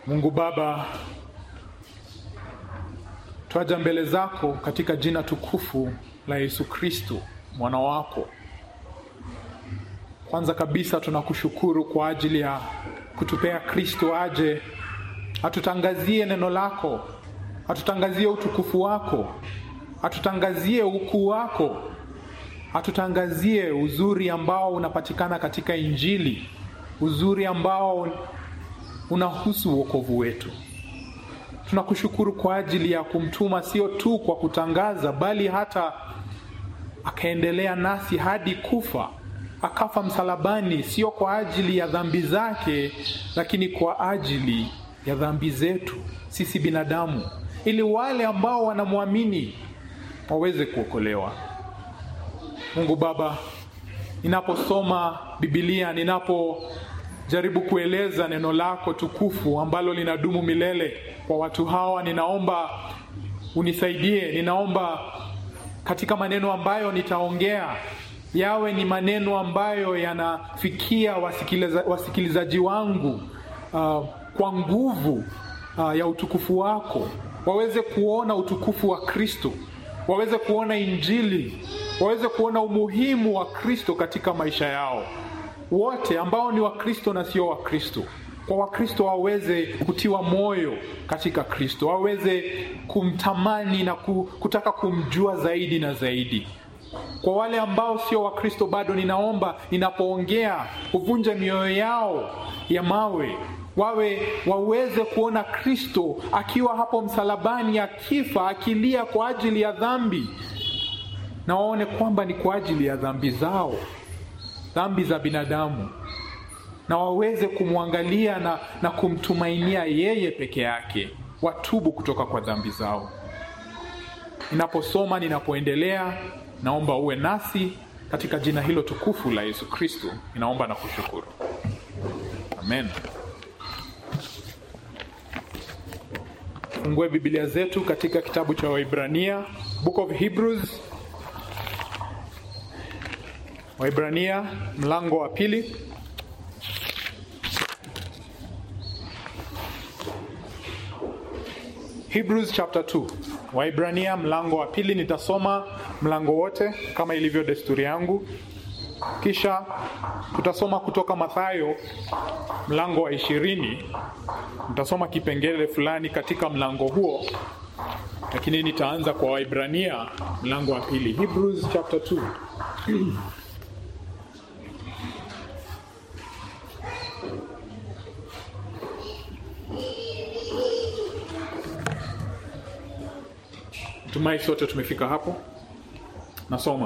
Mungu Baba, twaja mbele zako katika jina tukufu la Yesu Kristo mwana wako. Kwanza kabisa tunakushukuru kwa ajili ya kutupea Kristo aje atutangazie neno lako, atutangazie utukufu wako, atutangazie ukuu wako, atutangazie uzuri ambao unapatikana katika Injili, uzuri ambao unahusu wokovu wetu. Tunakushukuru kwa ajili ya kumtuma sio tu kwa kutangaza, bali hata akaendelea nasi hadi kufa, akafa msalabani, sio kwa ajili ya dhambi zake, lakini kwa ajili ya dhambi zetu sisi binadamu, ili wale ambao wanamwamini waweze kuokolewa. Mungu Baba, ninaposoma Biblia, ninapojaribu kueleza neno lako tukufu ambalo linadumu milele kwa watu hawa, ninaomba unisaidie. Ninaomba katika maneno ambayo nitaongea yawe ni maneno ambayo yanafikia wasikiliza, wasikilizaji wangu uh, kwa nguvu uh, ya utukufu wako, waweze kuona utukufu wa Kristo, waweze kuona Injili, waweze kuona umuhimu wa Kristo katika maisha yao, wote ambao ni Wakristo na sio Wakristo. Kwa Wakristo waweze kutiwa moyo katika Kristo, waweze kumtamani na kutaka kumjua zaidi na zaidi. Kwa wale ambao sio Wakristo bado, ninaomba ninapoongea uvunje mioyo yao ya mawe wawe waweze kuona Kristo akiwa hapo msalabani akifa akilia kwa ajili ya dhambi, na waone kwamba ni kwa ajili ya dhambi zao, dhambi za binadamu, na waweze kumwangalia na, na kumtumainia yeye peke yake, watubu kutoka kwa dhambi zao. Ninaposoma, ninapoendelea, naomba uwe nasi katika jina hilo tukufu la Yesu Kristo, ninaomba na kushukuru, amen. Fungue Biblia zetu katika kitabu cha Waibrania, Book of Hebrews. Waibrania mlango wa pili. Hebrews chapter 2. Waibrania mlango wa pili, nitasoma mlango wote kama ilivyo desturi yangu. Kisha tutasoma kutoka Mathayo mlango wa ishirini. Nitasoma kipengele fulani katika mlango huo, lakini nitaanza kwa Waibrania mlango wa pili, Hebrews chapter 2. Tumai sote tumefika hapo. Nasoma.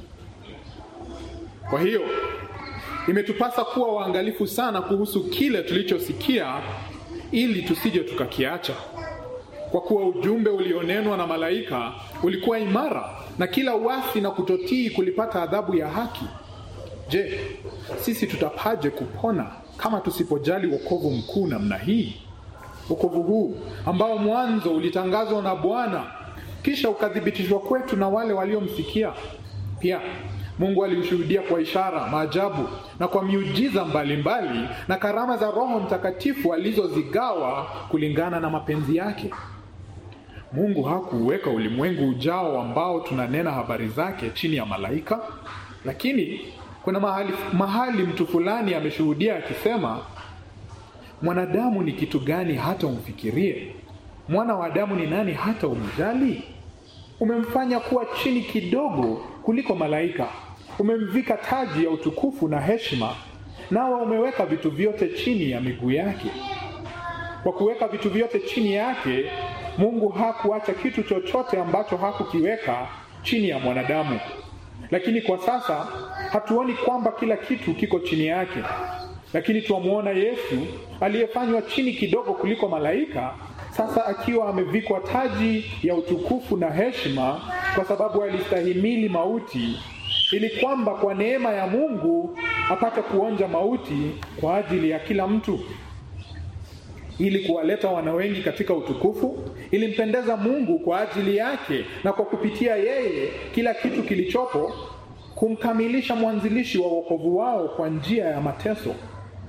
Kwa hiyo imetupasa kuwa waangalifu sana kuhusu kile tulichosikia, ili tusije tukakiacha. Kwa kuwa ujumbe ulionenwa na malaika ulikuwa imara, na kila uasi na kutotii kulipata adhabu ya haki. Je, sisi tutapaje kupona kama tusipojali wokovu mkuu namna hii? Wokovu huu ambao mwanzo ulitangazwa na Bwana, kisha ukathibitishwa kwetu na wale waliomsikia. Pia Mungu alimshuhudia kwa ishara, maajabu na kwa miujiza mbalimbali mbali, na karama za Roho Mtakatifu alizozigawa kulingana na mapenzi yake. Mungu hakuuweka ulimwengu ujao ambao tunanena habari zake chini ya malaika, lakini kuna mahali, mahali mtu fulani ameshuhudia akisema, mwanadamu ni kitu gani hata umfikirie? Mwana wa Adamu ni nani hata umjali? Umemfanya kuwa chini kidogo kuliko malaika, umemvika taji ya utukufu na heshima, nawe umeweka vitu vyote chini ya miguu yake. Kwa kuweka vitu vyote chini yake, Mungu hakuacha kitu chochote ambacho hakukiweka chini ya mwanadamu. Lakini kwa sasa hatuoni kwamba kila kitu kiko chini yake, lakini twamwona Yesu aliyefanywa chini kidogo kuliko malaika sasa akiwa amevikwa taji ya utukufu na heshima, kwa sababu alistahimili mauti, ili kwamba kwa neema ya Mungu apate kuonja mauti kwa ajili ya kila mtu. ili kuwaleta wana wengi katika utukufu. Ilimpendeza Mungu kwa ajili yake na kwa kupitia yeye kila kitu kilichopo kumkamilisha mwanzilishi wa wokovu wao kwa njia ya mateso.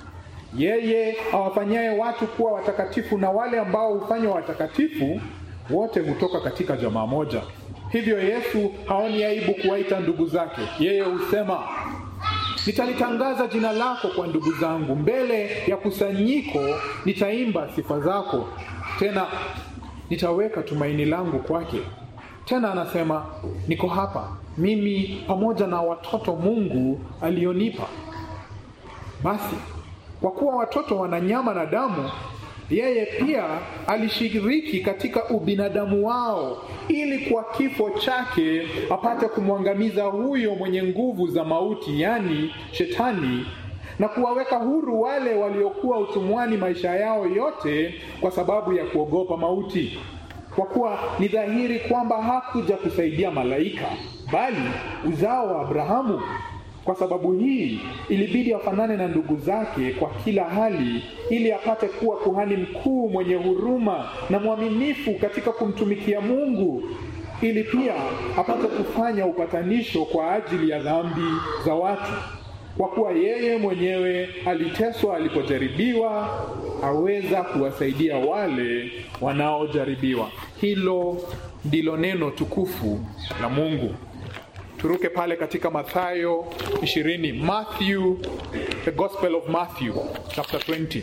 yeye awafanyaye watu kuwa watakatifu na wale ambao hufanywa watakatifu wote hutoka katika jamaa moja. Hivyo Yesu haoni aibu kuwaita ndugu zake. Yeye husema, nitalitangaza jina lako kwa ndugu zangu, mbele ya kusanyiko nitaimba sifa zako, tena nitaweka tumaini langu kwake. Tena anasema, niko hapa mimi pamoja na watoto Mungu alionipa. Basi kwa kuwa watoto wana nyama na damu, yeye pia alishiriki katika ubinadamu wao, ili kwa kifo chake apate kumwangamiza huyo mwenye nguvu za mauti, yaani Shetani, na kuwaweka huru wale waliokuwa utumwani maisha yao yote kwa sababu ya kuogopa mauti. Kwa kuwa ni dhahiri kwamba hakuja kusaidia malaika, bali uzao wa Abrahamu. Kwa sababu hii ilibidi afanane na ndugu zake kwa kila hali, ili apate kuwa kuhani mkuu mwenye huruma na mwaminifu katika kumtumikia Mungu, ili pia apate kufanya upatanisho kwa ajili ya dhambi za watu. Kwa kuwa yeye mwenyewe aliteswa alipojaribiwa, aweza kuwasaidia wale wanaojaribiwa. Hilo ndilo neno tukufu la Mungu. Turuke pale katika Mathayo 20, Matthew, the Gospel of Matthew chapter 20.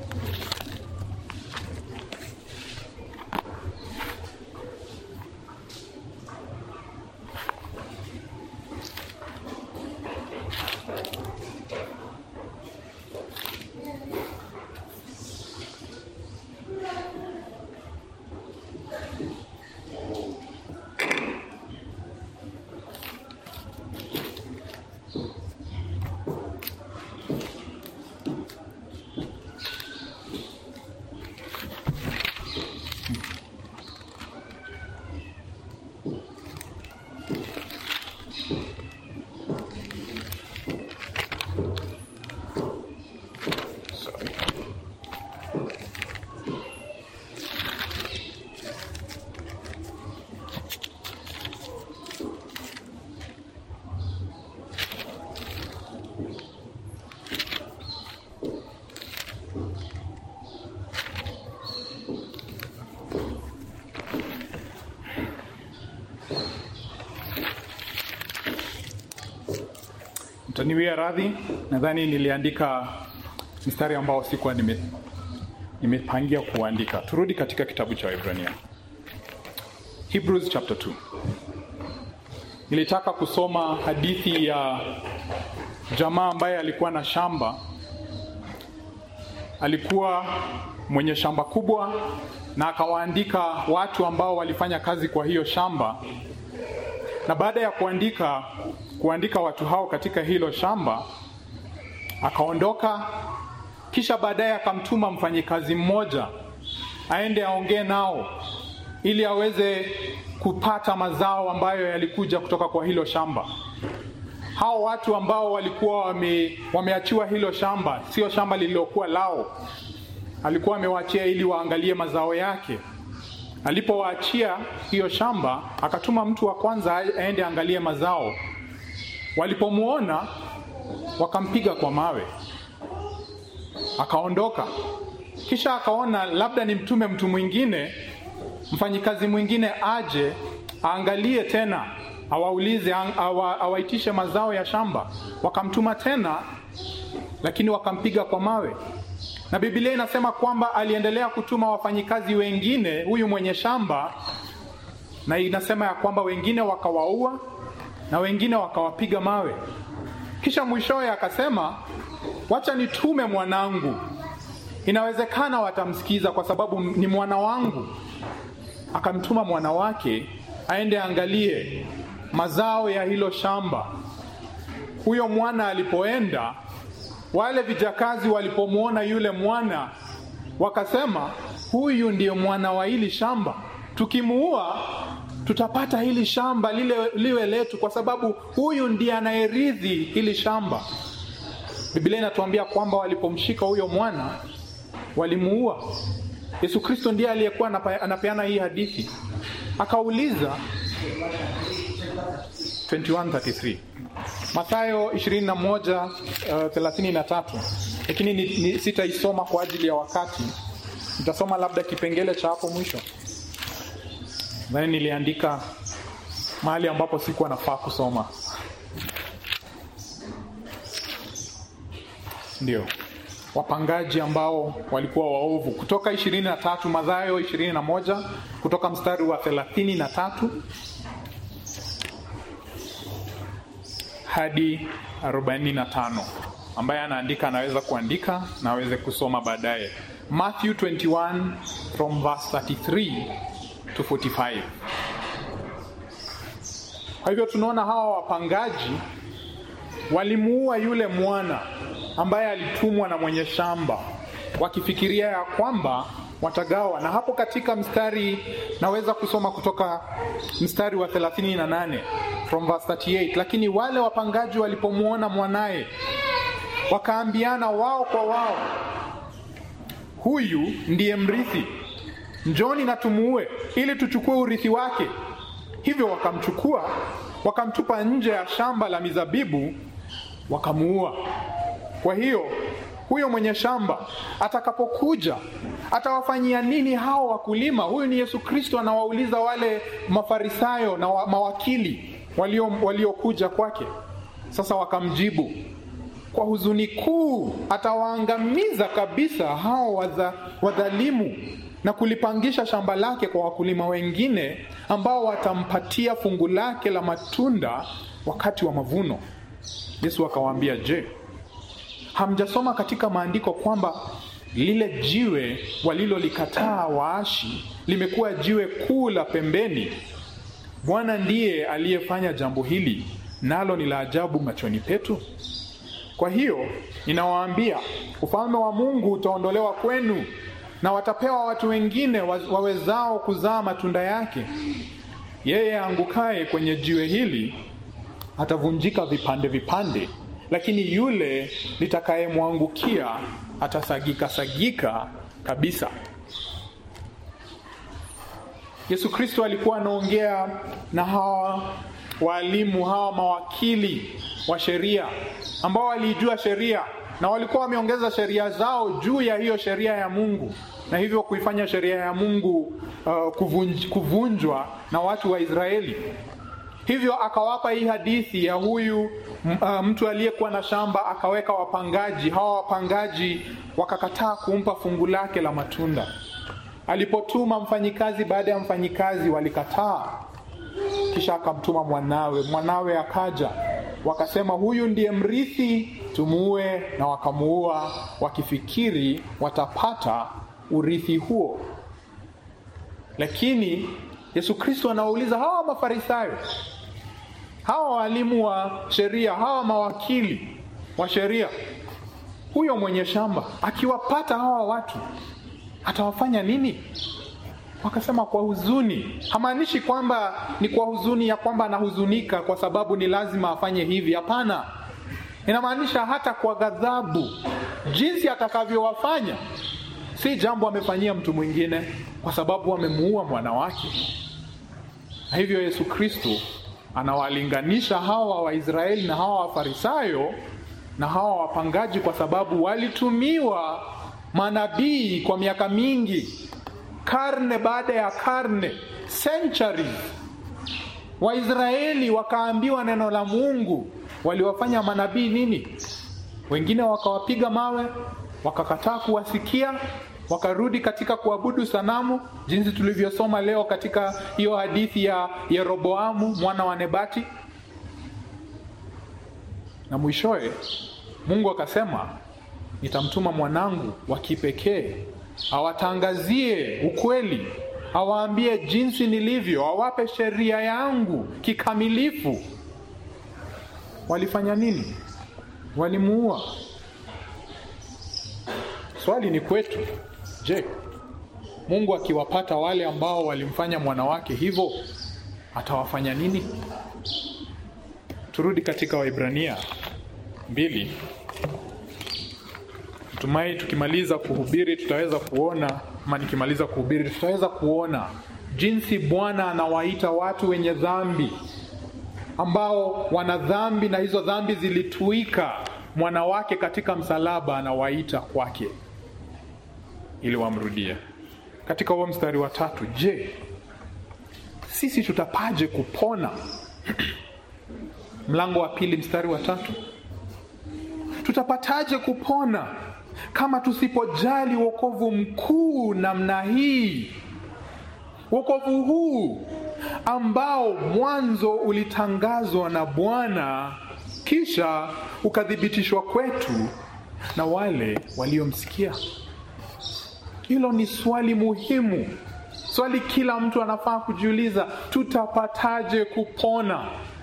Sorry. Mtaniwia radhi, nadhani niliandika mstari ambao sikuwa nime nimepangia kuandika. Turudi katika kitabu cha Waebrania, Hebrews chapter 2. Nilitaka kusoma hadithi ya jamaa ambaye alikuwa na shamba, alikuwa mwenye shamba kubwa, na akawaandika watu ambao walifanya kazi kwa hiyo shamba, na baada ya kuandika kuandika watu hao katika hilo shamba akaondoka kisha baadaye akamtuma mfanyikazi mmoja aende aongee nao ili aweze kupata mazao ambayo yalikuja kutoka kwa hilo shamba. Hao watu ambao walikuwa wame, wameachiwa hilo shamba, sio shamba lililokuwa lao, alikuwa amewaachia ili waangalie mazao yake. Alipowaachia hiyo shamba, akatuma mtu wa kwanza aende angalie mazao. Walipomwona wakampiga kwa mawe akaondoka. Kisha akaona labda ni mtume mtu mwingine, mfanyikazi mwingine aje aangalie tena, awaulize, awa, awaitishe mazao ya shamba. Wakamtuma tena, lakini wakampiga kwa mawe. Na Biblia inasema kwamba aliendelea kutuma wafanyikazi wengine, huyu mwenye shamba, na inasema ya kwamba wengine wakawaua na wengine wakawapiga mawe. Kisha mwishowe akasema wacha nitume mwanangu, inawezekana watamsikiza kwa sababu ni mwana wangu. Akamtuma mwana wake aende angalie mazao ya hilo shamba. Huyo mwana alipoenda, wale vijakazi walipomwona yule mwana wakasema, huyu ndiyo mwana wa hili shamba, tukimuua tutapata hili shamba lile liwe letu, kwa sababu huyu ndiye anayerithi hili shamba. Biblia inatuambia kwamba walipomshika huyo mwana walimuua. Yesu Kristo ndiye aliyekuwa anapeana hii hadithi. Akauliza 21:33 Mathayo 21:33 lakini ni, ni, sitaisoma kwa ajili ya wakati. Nitasoma labda kipengele cha hapo mwisho. Nadhani niliandika mahali ambapo sikuwa nafaa kusoma. Ndio wapangaji ambao walikuwa waovu, kutoka ishirini na tatu Mathayo ishirini na moja kutoka mstari wa thelathini na tatu hadi arobaini na tano ambaye anaandika anaweza kuandika na aweze kusoma baadaye. Matthew 21 from verse 33 to 45. Kwa hivyo tunaona hawa wapangaji walimuua yule mwana ambaye alitumwa na mwenye shamba, wakifikiria ya kwamba watagawa. Na hapo katika mstari, naweza kusoma kutoka mstari wa 38 from verse 38. Lakini wale wapangaji walipomwona mwanaye, wakaambiana wao kwa wao, huyu ndiye mrithi, njoni na tumuue, ili tuchukue urithi wake. Hivyo wakamchukua wakamtupa nje ya shamba la mizabibu, wakamuua. Kwa hiyo huyo mwenye shamba atakapokuja atawafanyia nini hao wakulima? Huyu ni Yesu Kristo anawauliza wale Mafarisayo na wa, mawakili waliokuja walio kwake. Sasa wakamjibu kwa huzuni kuu, atawaangamiza kabisa hao wadha, wadhalimu na kulipangisha shamba lake kwa wakulima wengine ambao watampatia fungu lake la matunda wakati wa mavuno. Yesu akawaambia, je, hamjasoma katika maandiko kwamba lile jiwe walilolikataa waashi limekuwa jiwe kuu la pembeni? Bwana ndiye aliyefanya jambo hili, nalo ni la ajabu machoni petu. Kwa hiyo ninawaambia, ufalme wa Mungu utaondolewa kwenu na watapewa watu wengine wawezao kuzaa matunda yake. Yeye aangukaye kwenye jiwe hili atavunjika vipande vipande, lakini yule litakayemwangukia atasagika sagika kabisa. Yesu Kristo alikuwa anaongea na hawa waalimu, hawa mawakili wa sheria ambao waliijua sheria na walikuwa wameongeza sheria zao juu ya hiyo sheria ya Mungu na hivyo kuifanya sheria ya Mungu uh, kuvunj, kuvunjwa na watu wa Israeli. Hivyo akawapa hii hadithi ya huyu uh, mtu aliyekuwa na shamba akaweka wapangaji. Hawa wapangaji wakakataa kumpa fungu lake la matunda. Alipotuma mfanyikazi baada ya mfanyikazi walikataa, kisha akamtuma mwanawe. Mwanawe akaja, wakasema huyu ndiye mrithi, tumuue, na wakamuua wakifikiri watapata urithi huo. Lakini Yesu Kristo anawauliza hawa Mafarisayo, hawa walimu wa sheria, hawa mawakili wa sheria, huyo mwenye shamba akiwapata hawa watu atawafanya nini? Wakasema kwa huzuni. Hamaanishi kwamba ni kwa huzuni ya kwamba anahuzunika kwa sababu ni lazima afanye hivi. Hapana, inamaanisha hata kwa ghadhabu, jinsi atakavyowafanya si jambo amefanyia mtu mwingine, kwa sababu amemuua mwana wake. Na hivyo Yesu Kristo anawalinganisha hawa Waisraeli na hawa Wafarisayo na hawa wapangaji, kwa sababu walitumiwa manabii kwa miaka mingi, karne baada ya karne, centuries. Waisraeli wakaambiwa neno la Mungu, waliwafanya manabii nini? Wengine wakawapiga mawe, wakakataa kuwasikia, wakarudi katika kuabudu sanamu, jinsi tulivyosoma leo katika hiyo hadithi ya Yeroboamu mwana wa Nebati. Na mwishowe Mungu akasema, nitamtuma mwanangu wa kipekee awatangazie ukweli, awaambie jinsi nilivyo, awape sheria yangu kikamilifu. Walifanya nini? Walimuua. Swali ni kwetu, je, Mungu akiwapata wale ambao walimfanya mwana wake hivyo atawafanya nini? Turudi katika Waibrania mbili. Natumai tukimaliza kuhubiri tutaweza kuona, ama nikimaliza kuhubiri tutaweza kuona jinsi Bwana anawaita watu wenye dhambi ambao wana dhambi na hizo dhambi zilituika mwana wake katika msalaba anawaita kwake ili wamrudie. Katika huo mstari wa tatu, je, sisi tutapaje kupona? Mlango wa pili mstari wa tatu, tutapataje kupona kama tusipojali wokovu mkuu namna hii? Wokovu huu ambao mwanzo ulitangazwa na Bwana kisha ukathibitishwa kwetu na wale waliomsikia. Hilo ni swali muhimu, swali kila mtu anafaa kujiuliza, tutapataje kupona?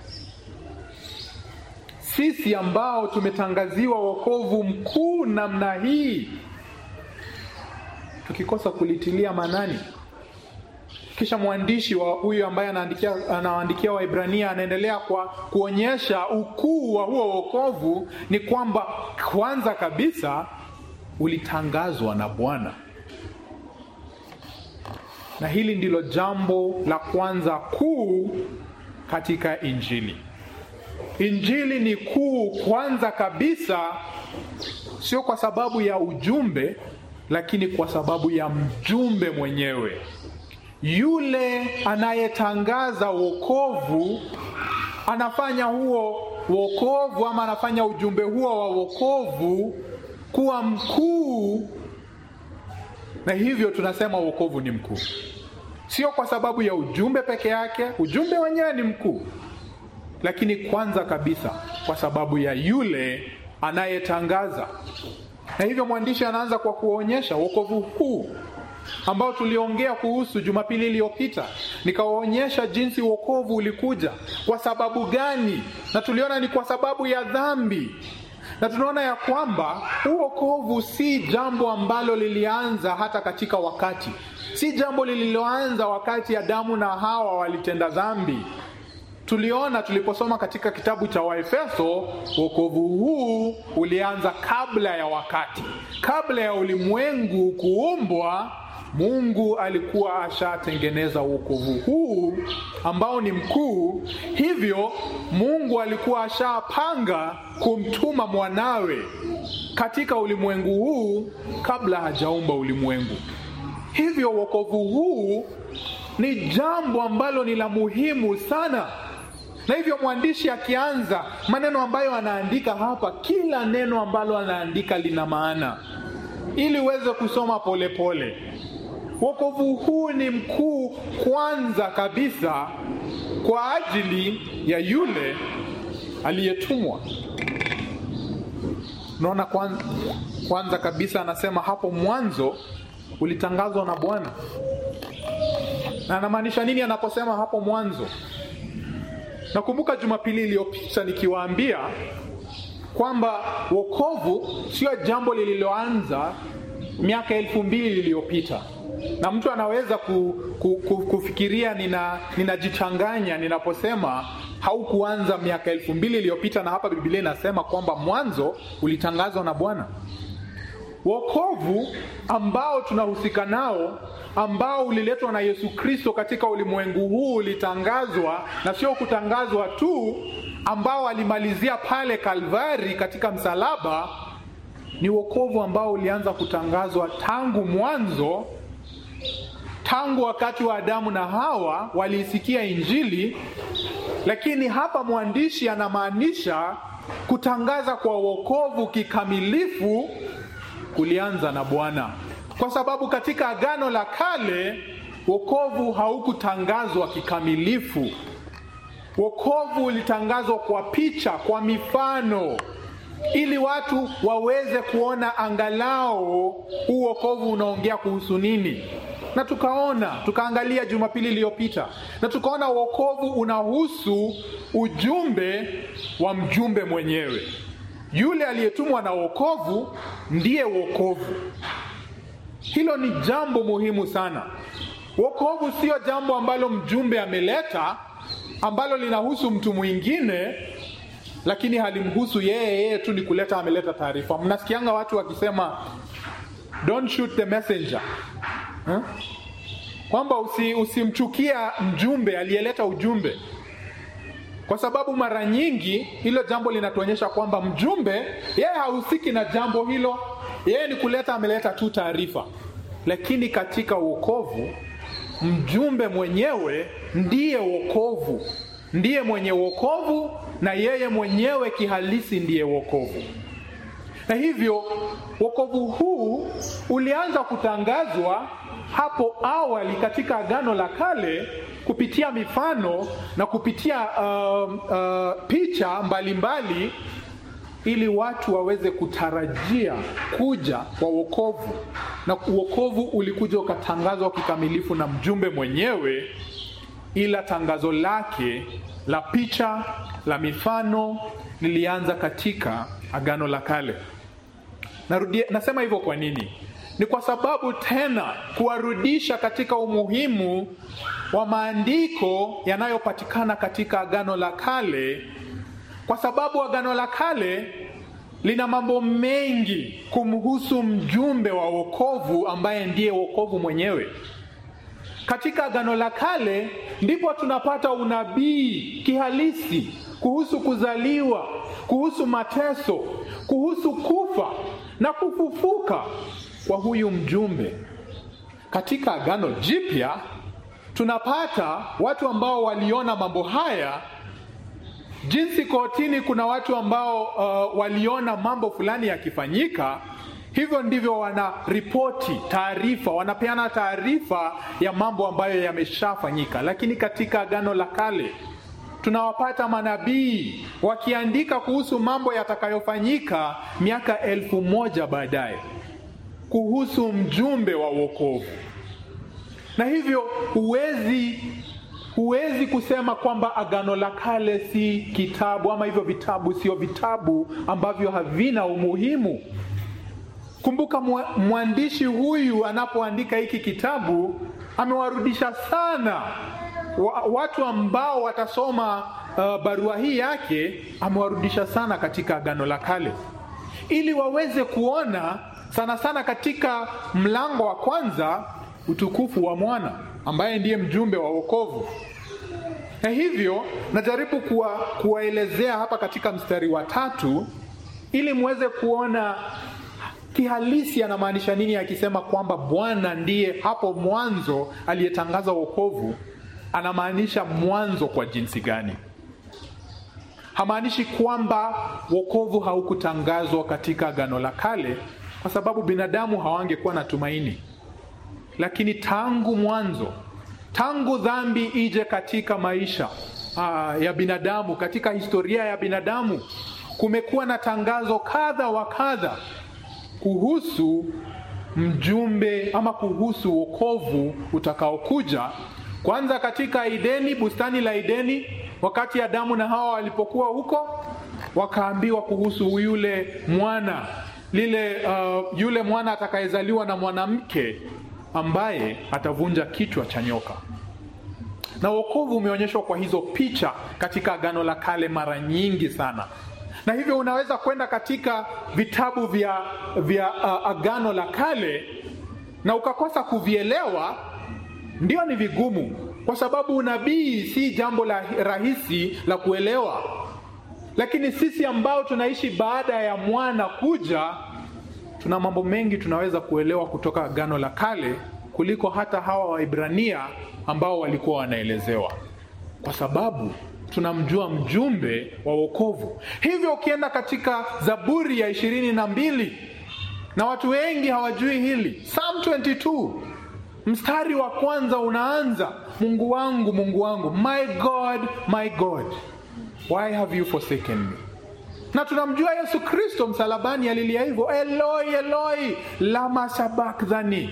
Sisi ambao tumetangaziwa wokovu mkuu namna hii, tukikosa kulitilia manani kisha mwandishi wa huyu ambaye anaandikia anaandikia Waibrania anaendelea kwa kuonyesha ukuu wa huo wokovu ni kwamba kwanza kabisa ulitangazwa na Bwana, na hili ndilo jambo la kwanza kuu katika Injili. Injili ni kuu kwanza kabisa, sio kwa sababu ya ujumbe, lakini kwa sababu ya mjumbe mwenyewe yule anayetangaza wokovu anafanya huo wokovu ama anafanya ujumbe huo wa wokovu kuwa mkuu, na hivyo tunasema wokovu ni mkuu, sio kwa sababu ya ujumbe peke yake. Ujumbe wenyewe ni mkuu, lakini kwanza kabisa kwa sababu ya yule anayetangaza. Na hivyo mwandishi anaanza kwa kuonyesha wokovu huu ambao tuliongea kuhusu Jumapili iliyopita, nikawaonyesha jinsi wokovu ulikuja, kwa sababu gani, na tuliona ni kwa sababu ya dhambi, na tunaona ya kwamba huu wokovu si jambo ambalo lilianza hata katika wakati, si jambo lililoanza wakati Adamu na Hawa walitenda dhambi. Tuliona tuliposoma katika kitabu cha Waefeso, wokovu huu ulianza kabla ya wakati, kabla ya ulimwengu kuumbwa. Mungu alikuwa ashatengeneza wokovu huu ambao ni mkuu. Hivyo Mungu alikuwa ashapanga kumtuma mwanawe katika ulimwengu huu kabla hajaumba ulimwengu. Hivyo wokovu huu ni jambo ambalo ni la muhimu sana, na hivyo mwandishi akianza maneno ambayo anaandika hapa, kila neno ambalo anaandika lina maana, ili uweze kusoma polepole pole. Wokovu huu ni mkuu kwanza kabisa kwa ajili ya yule aliyetumwa. Unaona, kwanza, kwanza kabisa anasema hapo mwanzo ulitangazwa na Bwana, na anamaanisha nini anaposema hapo mwanzo? Nakumbuka Jumapili iliyopita nikiwaambia kwamba wokovu sio jambo lililoanza miaka elfu mbili iliyopita na mtu anaweza ku, ku, ku, kufikiria nina ninajichanganya ninaposema haukuanza miaka elfu mbili iliyopita, na hapa Biblia inasema kwamba mwanzo ulitangazwa na Bwana. Wokovu ambao tunahusika nao ambao uliletwa na Yesu Kristo katika ulimwengu huu ulitangazwa, na sio kutangazwa tu, ambao alimalizia pale Kalvari katika msalaba. Ni wokovu ambao ulianza kutangazwa tangu mwanzo tangu wakati wa Adamu na Hawa waliisikia Injili, lakini hapa mwandishi anamaanisha kutangaza kwa wokovu kikamilifu kulianza na Bwana, kwa sababu katika Agano la Kale wokovu haukutangazwa kikamilifu. Wokovu ulitangazwa kwa picha, kwa mifano ili watu waweze kuona angalau huu wokovu unaongea kuhusu nini. Na tukaona tukaangalia Jumapili iliyopita, na tukaona wokovu unahusu ujumbe wa mjumbe mwenyewe. Yule aliyetumwa na wokovu ndiye wokovu. Hilo ni jambo muhimu sana. Wokovu sio jambo ambalo mjumbe ameleta ambalo linahusu mtu mwingine lakini halimhusu yeye, yeye tu ni kuleta, ameleta taarifa. Mnasikianga watu wakisema don't shoot the messenger huh? kwamba usi, usimchukia mjumbe aliyeleta ujumbe. kwa sababu mara nyingi hilo jambo linatuonyesha kwamba mjumbe yeye hahusiki na jambo hilo, yeye ni kuleta, ameleta tu taarifa. Lakini katika uokovu, mjumbe mwenyewe ndiye wokovu, ndiye mwenye wokovu, na yeye mwenyewe kihalisi ndiye wokovu. Na hivyo wokovu huu ulianza kutangazwa hapo awali katika Agano la Kale kupitia mifano na kupitia uh, uh, picha mbalimbali mbali, ili watu waweze kutarajia kuja kwa wokovu, na wokovu ulikuja ukatangazwa kikamilifu na mjumbe mwenyewe, ila tangazo lake la picha la mifano lilianza katika Agano la Kale. Narudia, nasema hivyo kwa nini? Ni kwa sababu tena kuwarudisha katika umuhimu wa maandiko yanayopatikana katika Agano la Kale, kwa sababu Agano la Kale lina mambo mengi kumhusu mjumbe wa wokovu ambaye ndiye wokovu mwenyewe. Katika Agano la Kale ndipo tunapata unabii kihalisi kuhusu kuzaliwa, kuhusu mateso, kuhusu kufa na kufufuka kwa huyu mjumbe. Katika Agano Jipya tunapata watu ambao waliona mambo haya, jinsi kotini kuna watu ambao uh, waliona mambo fulani yakifanyika. Hivyo ndivyo wanaripoti taarifa, wanapeana taarifa ya mambo ambayo yameshafanyika. Lakini katika Agano la Kale tunawapata manabii wakiandika kuhusu mambo yatakayofanyika miaka elfu moja baadaye kuhusu mjumbe wa wokovu. Na hivyo huwezi huwezi kusema kwamba Agano la Kale si kitabu ama hivyo vitabu sio vitabu ambavyo havina umuhimu. Kumbuka mwandishi huyu anapoandika hiki kitabu amewarudisha sana watu ambao watasoma uh, barua hii yake, amewarudisha sana katika Agano la Kale ili waweze kuona sana sana katika mlango wa kwanza utukufu wa mwana ambaye ndiye mjumbe wa wokovu. Na hivyo najaribu kuwa, kuwaelezea hapa katika mstari wa tatu ili muweze kuona kihalisi anamaanisha nini akisema kwamba Bwana ndiye hapo mwanzo aliyetangaza wokovu. Anamaanisha mwanzo kwa jinsi gani? Hamaanishi kwamba wokovu haukutangazwa katika Agano la Kale kwa sababu binadamu hawangekuwa na tumaini, lakini tangu mwanzo, tangu dhambi ije katika maisha aa, ya binadamu, katika historia ya binadamu, kumekuwa na tangazo kadha wa kadha kuhusu mjumbe ama kuhusu wokovu utakaokuja. Kwanza katika Edeni, bustani la Edeni, wakati Adamu na Hawa walipokuwa huko, wakaambiwa kuhusu yule mwana lile uh, yule mwana atakayezaliwa na mwanamke ambaye atavunja kichwa cha nyoka. Na wokovu umeonyeshwa kwa hizo picha katika Agano la Kale mara nyingi sana, na hivyo unaweza kwenda katika vitabu vya, vya uh, Agano la Kale na ukakosa kuvielewa. Ndio, ni vigumu kwa sababu unabii si jambo la rahisi la kuelewa lakini sisi ambao tunaishi baada ya mwana kuja, tuna mambo mengi tunaweza kuelewa kutoka Agano la Kale kuliko hata hawa Waibrania ambao walikuwa wanaelezewa, kwa sababu tunamjua mjumbe wa wokovu. Hivyo ukienda katika Zaburi ya ishirini na mbili, na watu wengi hawajui hili, Psalm 22 mstari wa kwanza unaanza, Mungu wangu, Mungu wangu, my God, my God Why have you forsaken me? Na tunamjua Yesu Kristo msalabani alilia hivyo, Eloi Eloi lama sabakthani.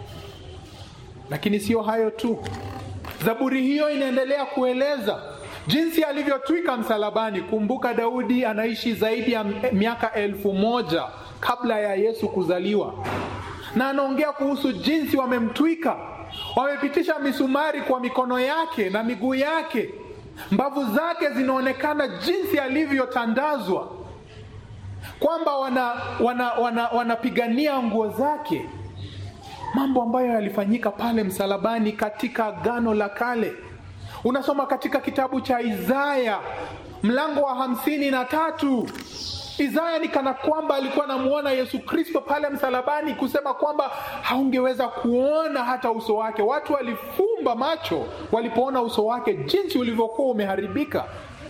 Lakini sio hayo tu, Zaburi hiyo inaendelea kueleza jinsi alivyotwika msalabani. Kumbuka Daudi anaishi zaidi ya miaka elfu moja kabla ya Yesu kuzaliwa, na anaongea kuhusu jinsi wamemtwika, wamepitisha misumari kwa mikono yake na miguu yake mbavu zake zinaonekana jinsi alivyotandazwa, kwamba wanapigania wana, wana, wana nguo zake, mambo ambayo yalifanyika pale msalabani katika Agano la Kale. unasoma katika kitabu cha Isaya mlango wa hamsini na tatu Isaya ni kana kwamba alikuwa anamuona Yesu Kristo pale msalabani, kusema kwamba haungeweza kuona hata uso wake. Watu walifumba macho walipoona uso wake, jinsi ulivyokuwa umeharibika,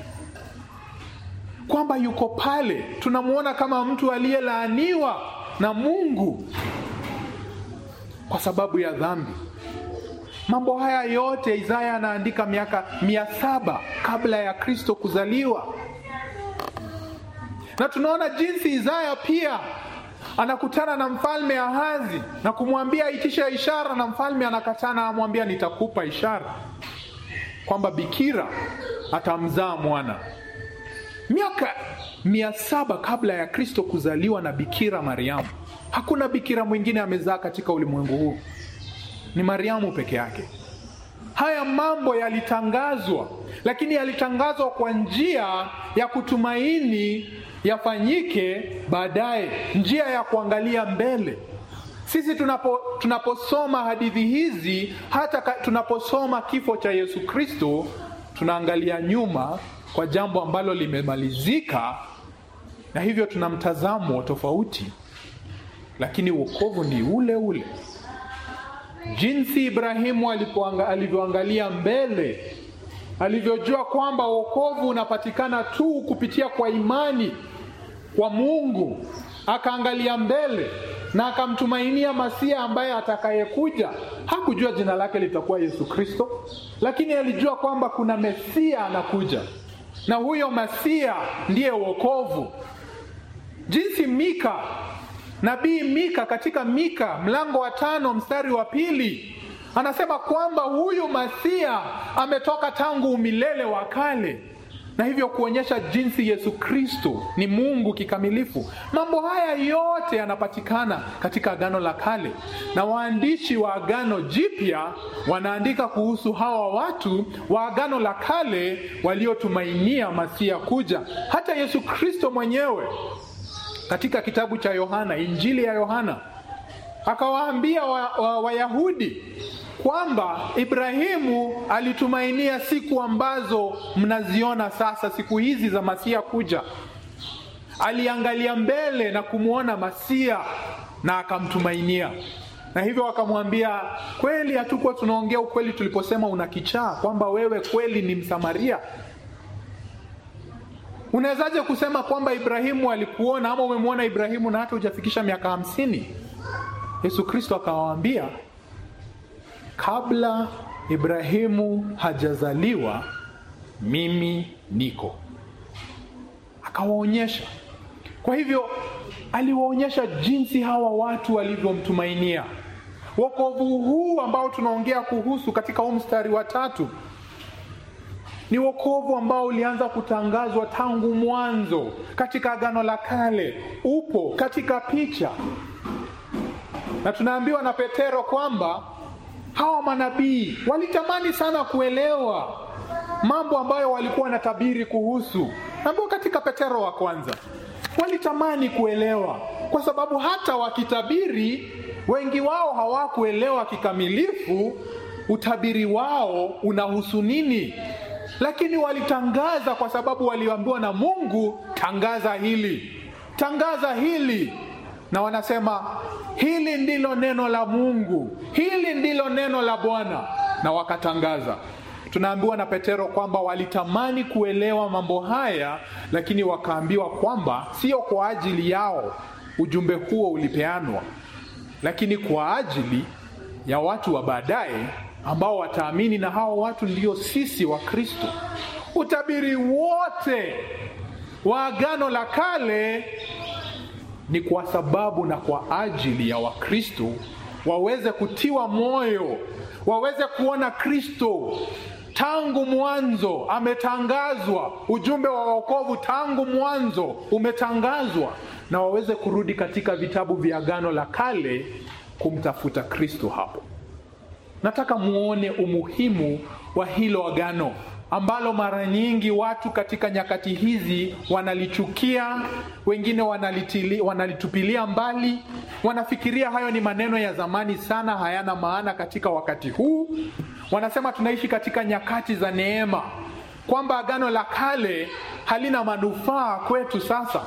kwamba yuko pale. Tunamuona kama mtu aliyelaaniwa na Mungu kwa sababu ya dhambi. Mambo haya yote Isaya anaandika miaka mia saba kabla ya Kristo kuzaliwa na tunaona jinsi Isaya pia anakutana na mfalme Ahazi na kumwambia itisha ishara, na mfalme anakatana, amwambia nitakupa ishara kwamba bikira atamzaa mwana. Miaka mia saba kabla ya Kristo kuzaliwa na bikira Mariamu. Hakuna bikira mwingine amezaa katika ulimwengu huu, ni Mariamu peke yake. Haya mambo yalitangazwa, lakini yalitangazwa kwa njia ya kutumaini yafanyike baadaye, njia ya kuangalia mbele. Sisi tunapo tunaposoma hadithi hizi, hata tunaposoma kifo cha Yesu Kristo, tunaangalia nyuma kwa jambo ambalo limemalizika, na hivyo tuna mtazamo tofauti, lakini wokovu ni ule ule. Jinsi Ibrahimu alivyoangalia mbele, alivyojua kwamba wokovu unapatikana tu kupitia kwa imani kwa Mungu, akaangalia mbele na akamtumainia Masia ambaye atakayekuja. Hakujua jina lake litakuwa Yesu Kristo, lakini alijua kwamba kuna Mesia anakuja, na huyo Masia ndiye wokovu. Jinsi Mika Nabii Mika katika Mika mlango wa tano mstari wa pili anasema kwamba huyu Masia ametoka tangu umilele wa kale, na hivyo kuonyesha jinsi Yesu Kristo ni Mungu kikamilifu. Mambo haya yote yanapatikana katika Agano la Kale, na waandishi wa Agano Jipya wanaandika kuhusu hawa watu wa Agano la Kale waliotumainia Masia kuja. Hata Yesu Kristo mwenyewe katika kitabu cha Yohana, Injili ya Yohana, akawaambia Wayahudi wa, wa kwamba Ibrahimu alitumainia siku ambazo mnaziona sasa, siku hizi za Masia kuja. Aliangalia mbele na kumwona Masia na akamtumainia, na hivyo wakamwambia, kweli hatukuwa tunaongea ukweli tuliposema una kichaa, kwamba wewe kweli ni Msamaria? Unawezaje kusema kwamba Ibrahimu alikuona ama umemwona Ibrahimu na hata hujafikisha miaka hamsini? Yesu Kristo akawaambia, kabla Ibrahimu hajazaliwa mimi niko. Akawaonyesha. Kwa hivyo aliwaonyesha jinsi hawa watu walivyomtumainia. Wokovu huu ambao tunaongea kuhusu katika huu mstari wa tatu ni wokovu ambao ulianza kutangazwa tangu mwanzo katika Agano la Kale, upo katika picha, na tunaambiwa na Petero kwamba hawa manabii walitamani sana kuelewa mambo ambayo walikuwa wanatabiri kuhusu, ambao katika Petero wa kwanza walitamani kuelewa, kwa sababu hata wakitabiri, wengi wao hawakuelewa kikamilifu utabiri wao unahusu nini lakini walitangaza kwa sababu waliambiwa na Mungu, tangaza hili, tangaza hili, na wanasema hili ndilo neno la Mungu, hili ndilo neno la Bwana, na wakatangaza. Tunaambiwa na Petero kwamba walitamani kuelewa mambo haya, lakini wakaambiwa kwamba sio kwa ajili yao ujumbe huo ulipeanwa, lakini kwa ajili ya watu wa baadaye ambao wataamini na hao watu ndio sisi wa Kristo. Utabiri wote wa Agano la Kale ni kwa sababu na kwa ajili ya Wakristo waweze kutiwa moyo, waweze kuona Kristo tangu mwanzo ametangazwa, ujumbe wa wokovu tangu mwanzo umetangazwa, na waweze kurudi katika vitabu vya Agano la Kale kumtafuta Kristo hapo. Nataka muone umuhimu wa hilo agano ambalo mara nyingi watu katika nyakati hizi wanalichukia, wengine wanalitili, wanalitupilia mbali, wanafikiria hayo ni maneno ya zamani sana, hayana maana katika wakati huu. Wanasema tunaishi katika nyakati za neema, kwamba agano la kale halina manufaa kwetu sasa.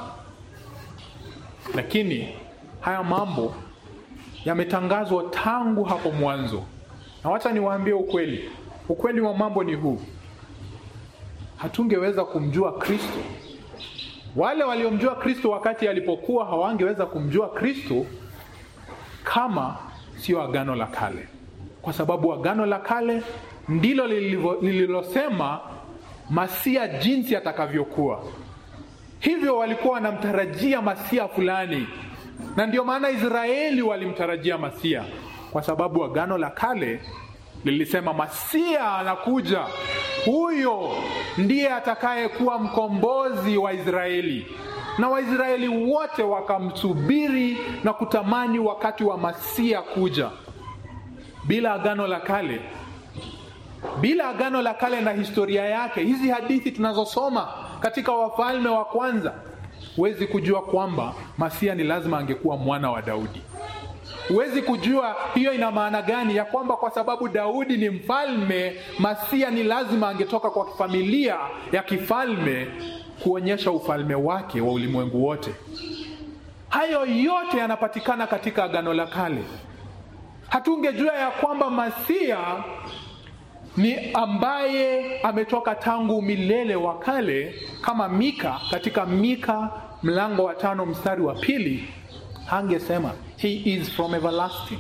Lakini haya mambo yametangazwa tangu hapo mwanzo, na wacha niwaambie ukweli. Ukweli wa mambo ni huu: hatungeweza kumjua Kristo. Wale waliomjua Kristo wakati alipokuwa hawangeweza kumjua Kristo kama sio agano la kale, kwa sababu agano la kale ndilo lililosema Masia jinsi atakavyokuwa. Hivyo walikuwa wanamtarajia Masia fulani, na ndio maana Israeli walimtarajia Masia, kwa sababu agano la kale lilisema Masia anakuja, huyo ndiye atakayekuwa mkombozi wa Israeli. Na Waisraeli wote wakamsubiri na kutamani wakati wa Masia kuja. Bila agano la kale, bila agano la kale na historia yake, hizi hadithi tunazosoma katika Wafalme wa Kwanza, huwezi kujua kwamba Masia ni lazima angekuwa mwana wa Daudi. Huwezi kujua hiyo ina maana gani, ya kwamba kwa sababu Daudi ni mfalme, Masia ni lazima angetoka kwa familia ya kifalme kuonyesha ufalme wake wa ulimwengu wote. Hayo yote yanapatikana katika agano la kale. Hatungejua ya kwamba Masia ni ambaye ametoka tangu milele wa kale, kama Mika katika Mika mlango wa tano mstari wa pili hangesema he is from everlasting.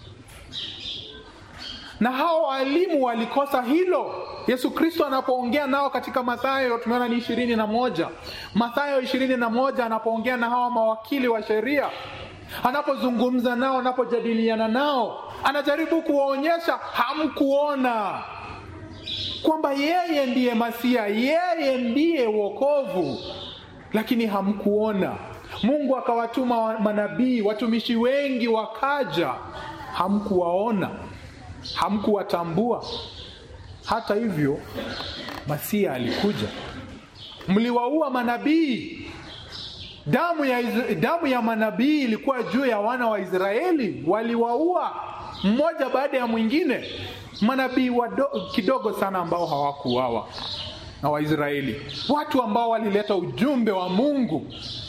Na hao walimu walikosa hilo. Yesu Kristo anapoongea nao katika Mathayo, tumeona ni ishirini na moja Mathayo ishirini na moja anapoongea na hawa mawakili wa sheria, anapozungumza nao, anapojadiliana nao, anajaribu kuwaonyesha hamkuona kwamba yeye ndiye Masia, yeye ndiye wokovu, lakini hamkuona. Mungu akawatuma manabii, watumishi wengi wakaja, hamkuwaona, hamkuwatambua. Hata hivyo, Masia alikuja. Mliwaua manabii. Damu ya, damu ya manabii ilikuwa juu ya wana wa Israeli, waliwaua mmoja baada ya mwingine. Manabii kidogo sana ambao hawakuuawa na Waisraeli, watu ambao walileta ujumbe wa Mungu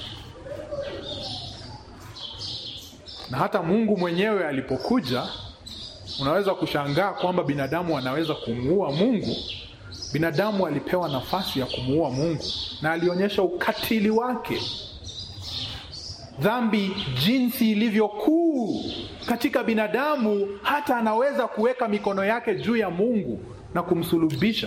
na hata Mungu mwenyewe alipokuja, unaweza kushangaa kwamba binadamu anaweza kumuua Mungu. Binadamu alipewa nafasi ya kumuua Mungu na alionyesha ukatili wake, dhambi jinsi ilivyo kuu katika binadamu, hata anaweza kuweka mikono yake juu ya Mungu na kumsulubisha.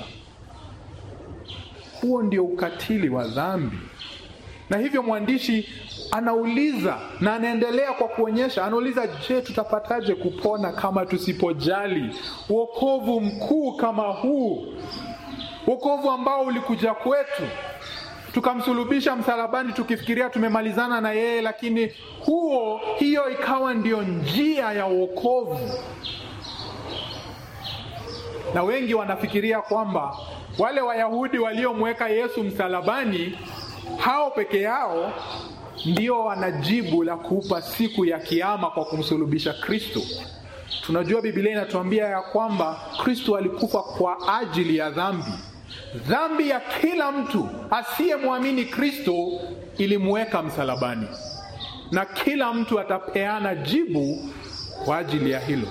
Huo ndio ukatili wa dhambi, na hivyo mwandishi anauliza na anaendelea kwa kuonyesha, anauliza, je, tutapataje kupona kama tusipojali wokovu mkuu kama huu, wokovu ambao ulikuja kwetu tukamsulubisha msalabani tukifikiria tumemalizana na yeye, lakini huo hiyo ikawa ndio njia ya wokovu. Na wengi wanafikiria kwamba wale Wayahudi waliomweka Yesu msalabani, hao peke yao ndio wanajibu la kuupa siku ya kiama kwa kumsulubisha Kristo. Tunajua Biblia inatuambia ya kwamba Kristo alikufa kwa ajili ya dhambi. Dhambi ya kila mtu asiyemwamini Kristo ilimweka msalabani, na kila mtu atapeana jibu kwa ajili ya hilo.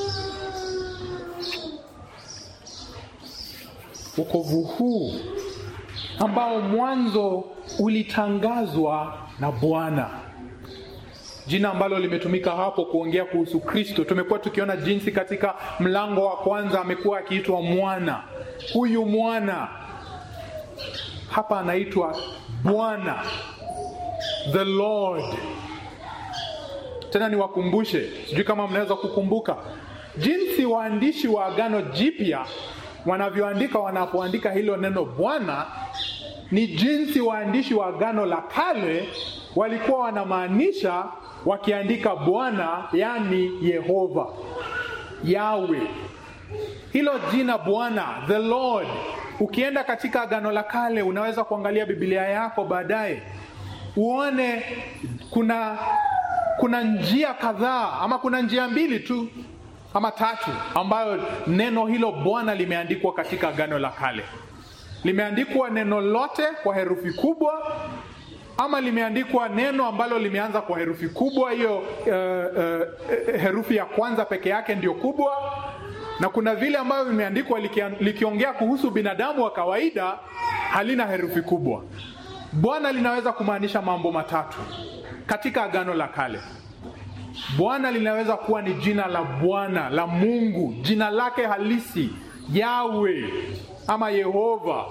Wokovu huu ambao mwanzo ulitangazwa na Bwana, jina ambalo limetumika hapo kuongea kuhusu Kristo. Tumekuwa tukiona jinsi katika mlango wa kwanza amekuwa akiitwa mwana. Huyu mwana hapa anaitwa Bwana, the Lord. Tena niwakumbushe, sijui kama mnaweza kukumbuka jinsi waandishi wa Agano Jipya wanavyoandika wanapoandika hilo neno Bwana ni jinsi waandishi wa Agano la Kale walikuwa wanamaanisha wakiandika Bwana, yani Yehova, Yawe. Hilo jina Bwana, the Lord, ukienda katika Agano la Kale, unaweza kuangalia Biblia yako baadaye uone kuna kuna njia kadhaa ama kuna njia mbili tu ama tatu ambayo neno hilo Bwana limeandikwa katika Agano la Kale. Limeandikwa neno lote kwa herufi kubwa ama limeandikwa neno ambalo limeanza kwa herufi kubwa, hiyo uh, uh, herufi ya kwanza peke yake ndio kubwa, na kuna vile ambavyo vimeandikwa likiongea kuhusu binadamu wa kawaida, halina herufi kubwa. Bwana linaweza kumaanisha mambo matatu katika Agano la Kale. Bwana linaweza kuwa ni jina la Bwana la Mungu, jina lake halisi Yawe ama Yehova.